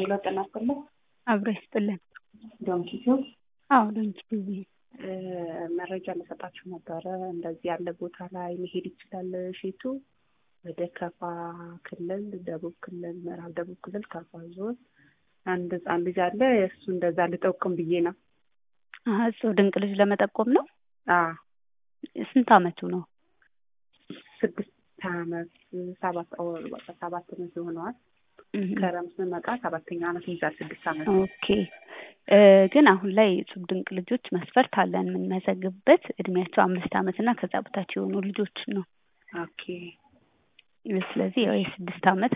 ሄሎ ጤና ይስጥልኝ። አብሮ ይስጥልን። ዶንኪ ቲዩብ አዎ ዶንኪ ቲዩብ መረጃ ልሰጣችሁ ነበረ። እንደዚህ ያለ ቦታ ላይ መሄድ ይችላል ሼቱ ወደ ከፋ ክልል፣ ደቡብ ክልል፣ ምዕራብ ደቡብ ክልል ከፋ ዞን አንድ ህፃን ልጅ አለ። እሱ እንደዛ ልጠቁም ብዬ ነው። እሱ ድንቅ ልጅ ለመጠቆም ነው። አዎ ስንት አመቱ ነው? ስድስት አመት ሰባት በቃ ሰባት አመት ይሆነዋል። ከረምት ስንመጣ ሰባተኛ አመት ይይዛል። ስድስት አመት ኦኬ ግን አሁን ላይ እጹብ ድንቅ ልጆች መስፈርት አለን የምንመዘግብበት እድሜያቸው አምስት አመት እና ከዛ በታች የሆኑ ልጆች ነው። ኦኬ ስለዚህ ያው የስድስት አመት